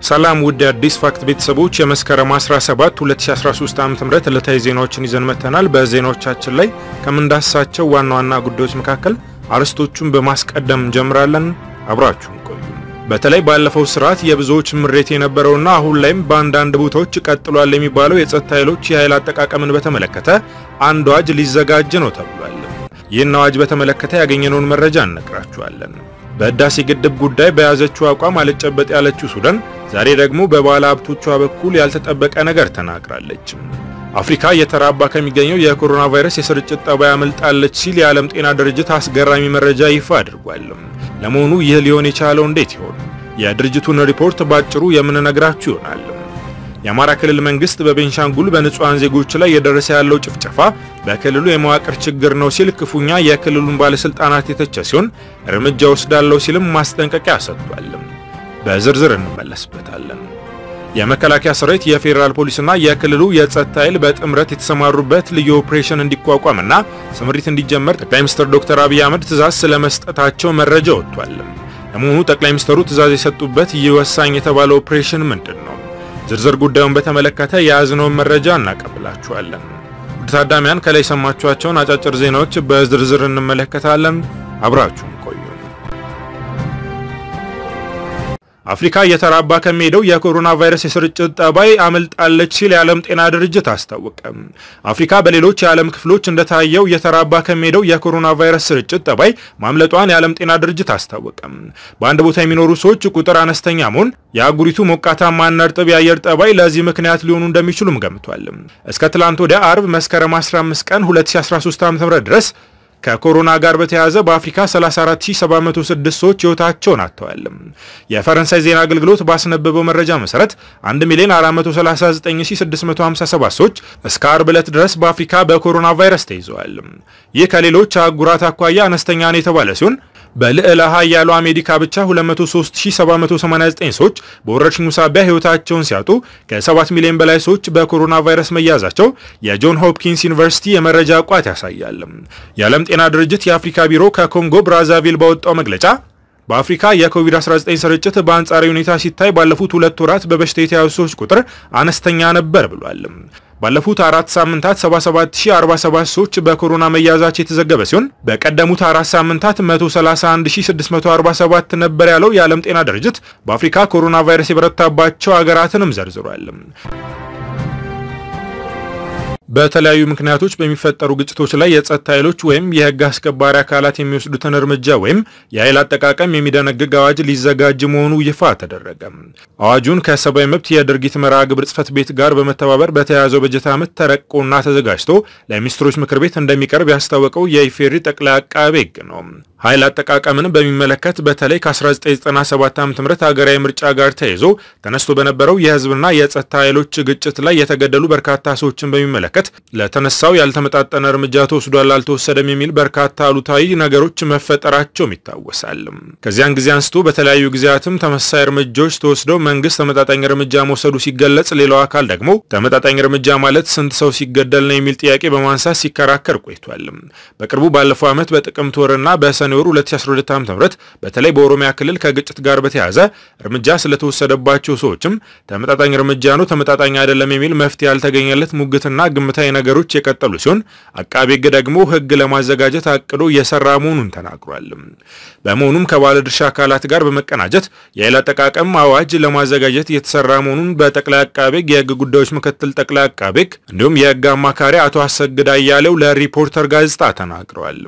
ሰላም ውድ አዲስ ፋክት ቤተሰቦች የመስከረም 17 2013 ዓ.ም ዕለታዊ ዜናዎችን ይዘን መጥተናል። በዜናዎቻችን ላይ ከምንዳስሳቸው ዋና ዋና ጉዳዮች መካከል አርዕስቶቹን በማስቀደም እንጀምራለን። አብራችሁን ቆዩ። በተለይ ባለፈው ስርዓት የብዙዎች ምሬት የነበረውና አሁን ላይም በአንዳንድ ቦታዎች ቀጥሏል የሚባለው የጸጥታ ኃይሎች የኃይል አጠቃቀምን በተመለከተ አንድ አዋጅ ሊዘጋጅ ነው ተብሏል። ይህን አዋጅ በተመለከተ ያገኘነውን መረጃ እነግራችኋለን። በህዳሴ ግድብ ጉዳይ በያዘችው አቋም አልጨበጥ ያለችው ሱዳን ዛሬ ደግሞ በባለ ሀብቶቿ በኩል ያልተጠበቀ ነገር ተናግራለች። አፍሪካ እየተራባ ከሚገኘው የኮሮና ቫይረስ የስርጭት ጠባይ አመልጣለች ሲል የዓለም ጤና ድርጅት አስገራሚ መረጃ ይፋ አድርጓል። ለመሆኑ ይህ ሊሆን የቻለው እንዴት ይሆን? የድርጅቱን ሪፖርት ባጭሩ የምንነግራችሁ ይሆናል። የአማራ ክልል መንግስት በቤንሻንጉል በንጹሃን ዜጎች ላይ እየደረሰ ያለው ጭፍጨፋ በክልሉ የመዋቅር ችግር ነው ሲል ክፉኛ የክልሉን ባለስልጣናት የተቸ ሲሆን እርምጃ ወስዳለው ሲልም ማስጠንቀቂያ ሰጥቷል። በዝርዝር እንመለስበታለን። የመከላከያ ሰራዊት፣ የፌዴራል ፖሊስና የክልሉ የጸጥታ ኃይል በጥምረት የተሰማሩበት ልዩ ኦፕሬሽን እንዲቋቋምና ስምሪት እንዲጀመር ጠቅላይ ሚኒስትር ዶክተር አብይ አህመድ ትዕዛዝ ስለመስጠታቸው መረጃ ወጥቷል። ለመሆኑ ጠቅላይ ሚኒስትሩ ትዕዛዝ የሰጡበት ይህ ወሳኝ የተባለ ኦፕሬሽን ምንድን ነው? ዝርዝር ጉዳዩን በተመለከተ የያዝነውን መረጃ እናቀብላችኋለን። ውድ ታዳሚያን ከላይ የሰማችኋቸውን አጫጭር ዜናዎች በዝርዝር እንመለከታለን። አብራችሁን ቆዩ። አፍሪካ እየተራባ ከሚሄደው የኮሮና ቫይረስ የስርጭት ጠባይ አመልጣለች ሲል የዓለም ጤና ድርጅት አስታወቀ። አፍሪካ በሌሎች የዓለም ክፍሎች እንደታየው እየተራባ ከሚሄደው የኮሮና ቫይረስ ስርጭት ጠባይ ማምለጧን የዓለም ጤና ድርጅት አስታወቀ። በአንድ ቦታ የሚኖሩ ሰዎች ቁጥር አነስተኛ መሆን፣ የአህጉሪቱ ሞቃታማና እርጥብ የአየር ጠባይ ለዚህ ምክንያት ሊሆኑ እንደሚችሉም ገምቷል። እስከ ትላንት ወዲያ አርብ መስከረም 15 ቀን 2013 ዓ.ም ድረስ ከኮሮና ጋር በተያያዘ በአፍሪካ 34706 ሰዎች ሕይወታቸውን አጥተዋል። የፈረንሳይ ዜና አገልግሎት ባስነበበው መረጃ መሰረት 1 ሚሊዮን 439657 ሰዎች እስከ አርብ ዕለት ድረስ በአፍሪካ በኮሮና ቫይረስ ተይዘዋል። ይህ ከሌሎች አህጉራት አኳያ አነስተኛ ነው የተባለ ሲሆን በልዕለ ኃያሉ አሜሪካ ብቻ 203789 ሰዎች በወረርሽኙ ሳቢያ ሕይወታቸውን ሲያጡ ከ7 ሚሊዮን በላይ ሰዎች በኮሮና ቫይረስ መያዛቸው የጆን ሆፕኪንስ ዩኒቨርሲቲ የመረጃ ቋት ያሳያል። የዓለም ጤና ድርጅት የአፍሪካ ቢሮ ከኮንጎ ብራዛቪል ባወጣው መግለጫ በአፍሪካ የኮቪድ-19 ስርጭት በአንጻራዊ ሁኔታ ሲታይ ባለፉት ሁለት ወራት በበሽታ የተያዙ ሰዎች ቁጥር አነስተኛ ነበር ብሏል። ባለፉት አራት ሳምንታት 77047 ሰዎች በኮሮና መያዛቸው የተዘገበ ሲሆን በቀደሙት አራት ሳምንታት 131647 ነበር ያለው የዓለም ጤና ድርጅት በአፍሪካ ኮሮና ቫይረስ የበረታባቸው ሀገራትንም ዘርዝሯል። በተለያዩ ምክንያቶች በሚፈጠሩ ግጭቶች ላይ የጸጥታ ኃይሎች ወይም የሕግ አስከባሪ አካላት የሚወስዱትን እርምጃ ወይም የኃይል አጠቃቀም የሚደነግግ አዋጅ ሊዘጋጅ መሆኑ ይፋ ተደረገ። አዋጁን ከሰብአዊ መብት የድርጊት መርሃ ግብር ጽሕፈት ቤት ጋር በመተባበር በተያያዘው በጀት ዓመት ተረቆና ተዘጋጅቶ ለሚኒስትሮች ምክር ቤት እንደሚቀርብ ያስታወቀው የኢፌዴሪ ጠቅላይ አቃቤ ሕግ ነው። ኃይል አጠቃቀምን በሚመለከት በተለይ ከ1997 ዓ.ም ሀገራዊ ምርጫ ጋር ተያይዞ ተነስቶ በነበረው የህዝብና የጸጥታ ኃይሎች ግጭት ላይ የተገደሉ በርካታ ሰዎችን በሚመለከት ለተነሳው ያልተመጣጠነ እርምጃ ተወስዷል አልተወሰደም የሚል በርካታ አሉታዊ ነገሮች መፈጠራቸውም ይታወሳል። ከዚያን ጊዜ አንስቶ በተለያዩ ጊዜያትም ተመሳሳይ እርምጃዎች ተወስደው መንግስት ተመጣጣኝ እርምጃ መውሰዱ ሲገለጽ፣ ሌላው አካል ደግሞ ተመጣጣኝ እርምጃ ማለት ስንት ሰው ሲገደል ነው የሚል ጥያቄ በማንሳት ሲከራከር ቆይቷል። በቅርቡ ባለፈው ዓመት በጥቅምት ወርና በሰኔ ወር 2012 ዓ.ም በተለይ በኦሮሚያ ክልል ከግጭት ጋር በተያያዘ እርምጃ ስለተወሰደባቸው ሰዎችም ተመጣጣኝ እርምጃ ነው፣ ተመጣጣኝ አይደለም የሚል መፍትሄ ያልተገኘለት ሙግትና ግምታዊ ነገሮች የቀጠሉ ሲሆን አቃቤ ሕግ ደግሞ ሕግ ለማዘጋጀት አቅዶ እየሰራ መሆኑን ተናግሯል። በመሆኑም ከባለድርሻ አካላት ጋር በመቀናጀት የኃይል አጠቃቀም አዋጅ ለማዘጋጀት እየተሰራ መሆኑን በጠቅላይ አቃቤ ሕግ የሕግ ጉዳዮች ምክትል ጠቅላይ አቃቤ ሕግ እንዲሁም የሕግ አማካሪ አቶ አሰግድ አያሌው ለሪፖርተር ጋዜጣ ተናግረዋል።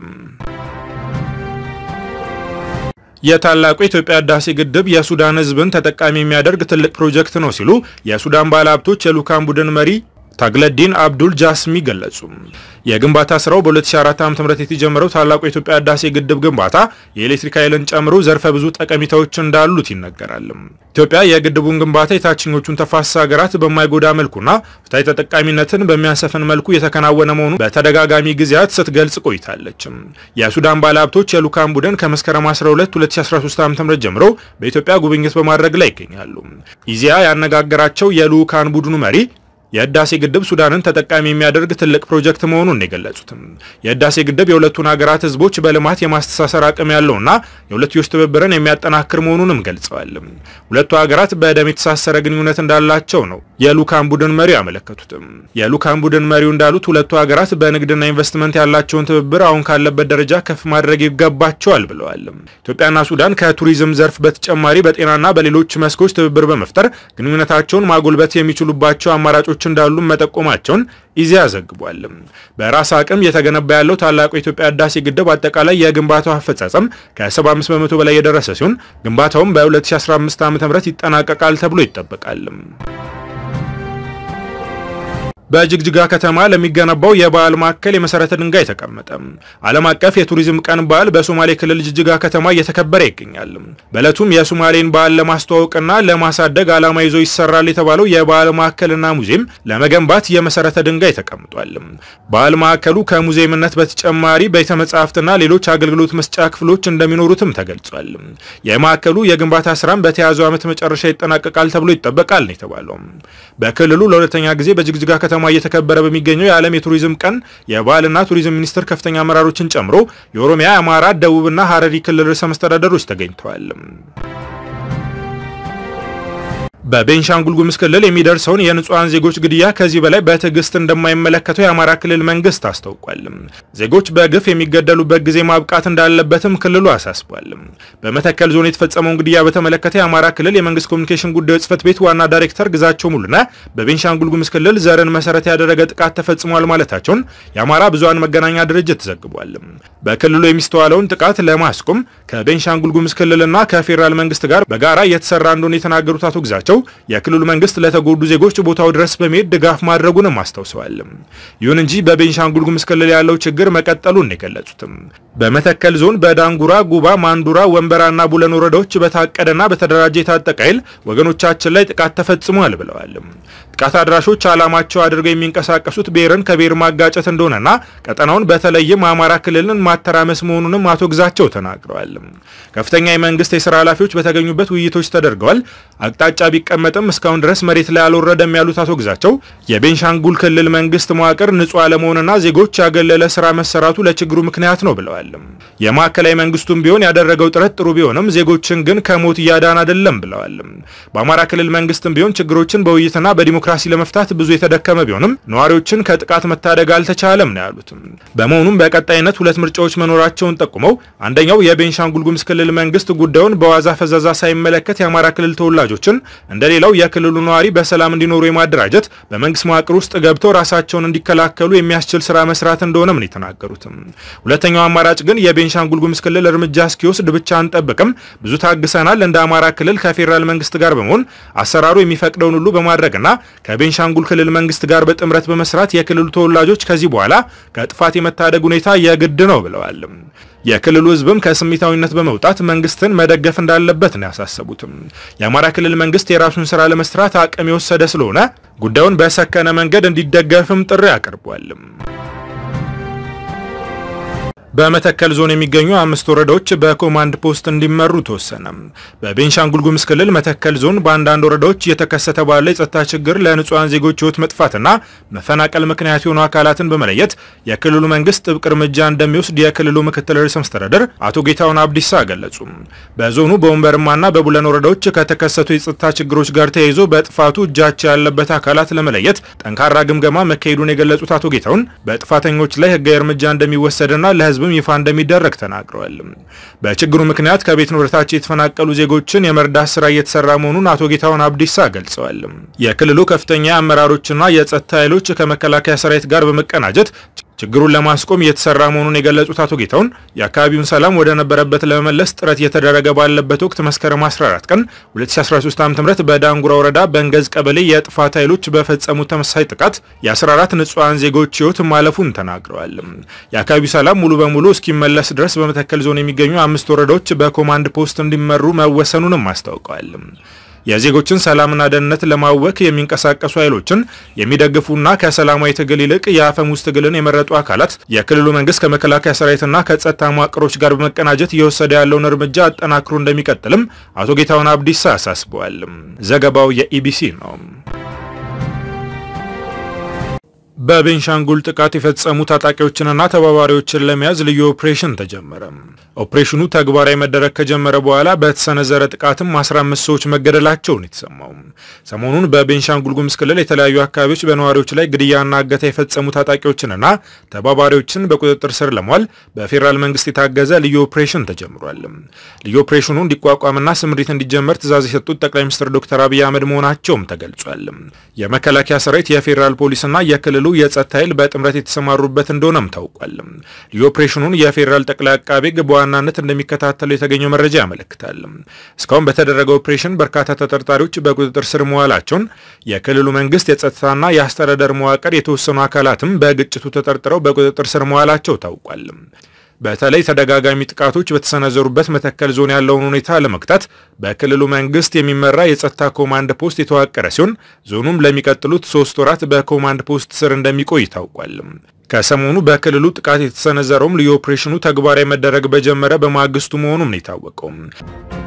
የታላቁ የኢትዮጵያ ህዳሴ ግድብ የሱዳን ህዝብን ተጠቃሚ የሚያደርግ ትልቅ ፕሮጀክት ነው ሲሉ የሱዳን ባለሀብቶች የልዑካን ቡድን መሪ ታግለዲን አብዱል ጃስሚ ገለጹ። የግንባታ ስራው በ2004 ዓ.ም የተጀመረው ታላቁ የኢትዮጵያ ህዳሴ ግድብ ግንባታ የኤሌክትሪክ ኃይልን ጨምሮ ዘርፈ ብዙ ጠቀሜታዎች እንዳሉት ይነገራል። ኢትዮጵያ የግድቡን ግንባታ የታችኞቹን ተፋሰስ ሀገራት በማይጎዳ መልኩና ፍትሐዊ ተጠቃሚነትን በሚያሰፍን መልኩ የተከናወነ መሆኑ በተደጋጋሚ ጊዜያት ስትገልጽ ቆይታለች። የሱዳን ባለሀብቶች የልዑካን ቡድን ከመስከረም 12 2013 ዓ.ም ጀምሮ በኢትዮጵያ ጉብኝት በማድረግ ላይ ይገኛሉ። ኢዜአ ያነጋገራቸው የልዑካን ቡድኑ መሪ የህዳሴ ግድብ ሱዳንን ተጠቃሚ የሚያደርግ ትልቅ ፕሮጀክት መሆኑን የገለጹትም የህዳሴ ግድብ የሁለቱን ሀገራት ህዝቦች በልማት የማስተሳሰር አቅም ያለውና የሁለትዮሽ ትብብርን የሚያጠናክር መሆኑንም ገልጸዋል። ሁለቱ ሀገራት በደም የተሳሰረ ግንኙነት እንዳላቸው ነው የልዑካን ቡድን መሪው ያመለከቱትም። የልዑካን ቡድን መሪው እንዳሉት ሁለቱ ሀገራት በንግድና ኢንቨስትመንት ያላቸውን ትብብር አሁን ካለበት ደረጃ ከፍ ማድረግ ይገባቸዋል ብለዋል። ኢትዮጵያና ሱዳን ከቱሪዝም ዘርፍ በተጨማሪ በጤናና በሌሎች መስኮች ትብብር በመፍጠር ግንኙነታቸውን ማጎልበት የሚችሉባቸው አማራጮች እንዳሉ መጠቆማቸውን ኢዜአ ዘግቧል። በራስ አቅም እየተገነባ ያለው ታላቁ የኢትዮጵያ ህዳሴ ግድብ አጠቃላይ የግንባታው አፈጻጸም ከ75 በመቶ በላይ የደረሰ ሲሆን ግንባታውም በ2015 ዓ.ም ይጠናቀቃል ተብሎ ይጠበቃል። በጅግጅጋ ከተማ ለሚገነባው የበዓል ማዕከል የመሰረተ ድንጋይ ተቀመጠ። ዓለም አቀፍ የቱሪዝም ቀን በዓል በሶማሌ ክልል ጅግጅጋ ከተማ እየተከበረ ይገኛል። በዕለቱም የሶማሌን በዓል ለማስተዋወቅና ለማሳደግ ዓላማ ይዞ ይሰራል የተባለው የበዓል ማዕከልና ሙዚየም ለመገንባት የመሰረተ ድንጋይ ተቀምጧል። በዓል ማዕከሉ ከሙዚየምነት በተጨማሪ ቤተ መጻሕፍትና ሌሎች አገልግሎት መስጫ ክፍሎች እንደሚኖሩትም ተገልጿል። የማዕከሉ የግንባታ ስራም በተያዘው ዓመት መጨረሻ ይጠናቀቃል ተብሎ ይጠበቃል ነው የተባለው። በክልሉ ለሁለተኛ ጊዜ በጅግጅጋ ከተማ እየተከበረ በሚገኘው የዓለም የቱሪዝም ቀን የባህልና ቱሪዝም ሚኒስቴር ከፍተኛ አመራሮችን ጨምሮ የኦሮሚያ፣ የአማራ፣ ደቡብና ሀረሪ ክልል ርዕሰ መስተዳደሮች ተገኝተዋል። በቤንሻንጉል ጉሙዝ ክልል የሚደርሰውን የንጹሐን ዜጎች ግድያ ከዚህ በላይ በትዕግስት እንደማይመለከተው የአማራ ክልል መንግስት አስታውቋል። ዜጎች በግፍ የሚገደሉበት ጊዜ ማብቃት እንዳለበትም ክልሉ አሳስቧል። በመተከል ዞን የተፈጸመውን ግድያ በተመለከተ የአማራ ክልል የመንግስት ኮሚኒኬሽን ጉዳዮች ጽህፈት ቤት ዋና ዳይሬክተር ግዛቸው ሙሉና በቤንሻንጉል ጉሙዝ ክልል ዘርን መሰረት ያደረገ ጥቃት ተፈጽሟል ማለታቸውን የአማራ ብዙሃን መገናኛ ድርጅት ዘግቧል። በክልሉ የሚስተዋለውን ጥቃት ለማስቆም ከቤንሻንጉል ጉሙዝ ክልልና ከፌዴራል መንግስት ጋር በጋራ እየተሰራ እንደሆነ የተናገሩት አቶ ግዛቸው የክልሉ መንግስት ለተጎዱ ዜጎች ቦታው ድረስ በመሄድ ድጋፍ ማድረጉንም አስታውሰዋል። ይሁን እንጂ በቤንሻንጉል ጉሙዝ ክልል ያለው ችግር መቀጠሉን የገለጹትም በመተከል ዞን በዳንጉራ፣ ጉባ፣ ማንዱራ፣ ወንበራና ቡለን ወረዳዎች በታቀደና በተደራጀ የታጠቀ ኃይል ወገኖቻችን ላይ ጥቃት ተፈጽሟል ብለዋል። ጥቃት አድራሾች ዓላማቸው አድርገው የሚንቀሳቀሱት ብሔርን ከብሔር ማጋጨት እንደሆነና ቀጠናውን በተለይም አማራ ክልልን ማተራመስ መሆኑንም አቶ ግዛቸው ተናግረዋል። ከፍተኛ የመንግስት የስራ ኃላፊዎች በተገኙበት ውይይቶች ተደርገዋል። አቅጣጫ ቢቀመጥም እስካሁን ድረስ መሬት ላይ አልወረደም ያሉት አቶ ግዛቸው የቤንሻንጉል ክልል መንግስት መዋቅር ንጹህ አለመሆንና ዜጎች ያገለለ ስራ መሰራቱ ለችግሩ ምክንያት ነው ብለዋል። የማዕከላዊ መንግስቱም ቢሆን ያደረገው ጥረት ጥሩ ቢሆንም ዜጎችን ግን ከሞት እያዳን አይደለም ብለዋል። በአማራ ክልል መንግስትም ቢሆን ችግሮችን በውይይትና በዲሞክራሲ ለመፍታት ብዙ የተደከመ ቢሆንም ነዋሪዎችን ከጥቃት መታደግ አልተቻለም ነው ያሉት። በመሆኑም በቀጣይነት ሁለት ምርጫዎች መኖራቸውን ጠቁመው አንደኛው የቤንሻንጉል ጉሙዝ ክልል መንግስት ጉዳዩን በዋዛ ፈዛዛ ሳይመለከት የአማራ ክልል ተወላጆችን እንደሌላው የክልሉ ነዋሪ በሰላም እንዲኖሩ የማደራጀት በመንግስት መዋቅር ውስጥ ገብተው ራሳቸውን እንዲከላከሉ የሚያስችል ስራ መስራት እንደሆነም ነው የተናገሩት። ሁለተኛው አማራጭ ግን የቤንሻንጉል ጉሙዝ ክልል እርምጃ እስኪወስድ ብቻ አንጠብቅም፣ ብዙ ታግሰናል። እንደ አማራ ክልል ከፌዴራል መንግስት ጋር በመሆን አሰራሩ የሚፈቅደውን ሁሉ በማድረግና ከቤንሻንጉል ክልል መንግስት ጋር በጥምረት በመስራት የክልሉ ተወላጆች ከዚህ በኋላ ከጥፋት የመታደግ ሁኔታ የግድ ነው ብለዋል። የክልሉ ህዝብም ከስሜታዊነት በመውጣት መንግስትን መደገፍ እንዳለበት ነው ያሳሰቡትም። የአማራ ክልል መንግስት የራሱን ስራ ለመስራት አቅም የወሰደ ስለሆነ ጉዳዩን በሰከነ መንገድ እንዲደገፍም ጥሪ አቅርቧል። በመተከል ዞን የሚገኙ አምስት ወረዳዎች በኮማንድ ፖስት እንዲመሩ ተወሰነ። በቤንሻንጉል ጉሙዝ ክልል መተከል ዞን በአንዳንድ ወረዳዎች እየተከሰተ ባለ የጸጥታ ችግር ለንጹሐን ዜጎች ህይወት መጥፋትና መፈናቀል ምክንያት የሆኑ አካላትን በመለየት የክልሉ መንግስት ጥብቅ እርምጃ እንደሚወስድ የክልሉ ምክትል ርዕሰ መስተዳደር አቶ ጌታሁን አብዲሳ ገለጹ። በዞኑ በወንበርማና በቡለን ወረዳዎች ከተከሰቱ የጸጥታ ችግሮች ጋር ተያይዞ በጥፋቱ እጃቸው ያለበት አካላት ለመለየት ጠንካራ ግምገማ መካሄዱን የገለጹት አቶ ጌታሁን በጥፋተኞች ላይ ህጋዊ እርምጃ እንደሚወሰድና ለህዝብ ይፋ እንደሚደረግ ተናግረዋል። በችግሩ ምክንያት ከቤት ንብረታቸው የተፈናቀሉ ዜጎችን የመርዳት ስራ እየተሰራ መሆኑን አቶ ጌታሁን አብዲሳ ገልጸዋል። የክልሉ ከፍተኛ አመራሮችና የጸጥታ ኃይሎች ከመከላከያ ሰራዊት ጋር በመቀናጀት ችግሩን ለማስቆም እየተሰራ መሆኑን የገለጹት አቶ ጌታሁን የአካባቢውን ሰላም ወደ ነበረበት ለመመለስ ጥረት እየተደረገ ባለበት ወቅት መስከረም 14 ቀን 2013 ዓ.ም በዳንጉራ ወረዳ በእንገዝ ቀበሌ የጥፋት ኃይሎች በፈጸሙት ተመሳሳይ ጥቃት የ14 ንጹሐን ዜጎች ህይወት ማለፉን ተናግረዋል። የአካባቢው ሰላም ሙሉ በሙሉ እስኪመለስ ድረስ በመተከል ዞን የሚገኙ አምስት ወረዳዎች በኮማንድ ፖስት እንዲመሩ መወሰኑንም አስታውቀዋል። የዜጎችን ሰላምና ደህንነት ለማወክ የሚንቀሳቀሱ ኃይሎችን የሚደግፉና ከሰላማዊ ትግል ይልቅ የአፈሙዝ ትግልን የመረጡ አካላት የክልሉ መንግስት ከመከላከያ ሰራዊትና ከጸጥታ መዋቅሮች ጋር በመቀናጀት እየወሰደ ያለውን እርምጃ አጠናክሮ እንደሚቀጥልም አቶ ጌታሁን አብዲሳ አሳስበዋል። ዘገባው የኢቢሲ ነው። በቤንሻንጉል ጥቃት የፈጸሙ ታጣቂዎችንና ተባባሪዎችን ለመያዝ ልዩ ኦፕሬሽን ተጀመረ። ኦፕሬሽኑ ተግባራዊ መደረግ ከጀመረ በኋላ በተሰነዘረ ጥቃትም 15 ሰዎች መገደላቸውን የተሰማው ሰሞኑን በቤንሻንጉል ጉሙዝ ክልል የተለያዩ አካባቢዎች በነዋሪዎች ላይ ግድያና እገታ የፈጸሙ ታጣቂዎችንና ተባባሪዎችን በቁጥጥር ስር ለመዋል በፌዴራል መንግስት የታገዘ ልዩ ኦፕሬሽን ተጀምሯል። ልዩ ኦፕሬሽኑ እንዲቋቋምና ስምሪት እንዲጀመር ትዕዛዝ የሰጡት ጠቅላይ ሚኒስትር ዶክተር አብይ አህመድ መሆናቸውም ተገልጿል። የመከላከያ ሰራዊት፣ የፌዴራል ፖሊስና የክልሉ የጸጥታ ኃይል በጥምረት የተሰማሩበት እንደሆነም ታውቋል። ልዩ ኦፕሬሽኑን የፌዴራል ጠቅላይ አቃቤ ሕግ በዋናነት እንደሚከታተሉ የተገኘው መረጃ ያመለክታል። እስካሁን በተደረገው ኦፕሬሽን በርካታ ተጠርጣሪዎች በቁጥጥር ስር መዋላቸውን የክልሉ መንግስት የጸጥታና የአስተዳደር መዋቅር የተወሰኑ አካላትም በግጭቱ ተጠርጥረው በቁጥጥር ስር መዋላቸው ታውቋል። በተለይ ተደጋጋሚ ጥቃቶች በተሰነዘሩበት መተከል ዞን ያለውን ሁኔታ ለመግታት በክልሉ መንግስት የሚመራ የጸጥታ ኮማንድ ፖስት የተዋቀረ ሲሆን ዞኑም ለሚቀጥሉት ሶስት ወራት በኮማንድ ፖስት ስር እንደሚቆይ ታውቋል። ከሰሞኑ በክልሉ ጥቃት የተሰነዘረውም ልዩ ኦፕሬሽኑ ተግባራዊ መደረግ በጀመረ በማግስቱ መሆኑም ነው የታወቀው።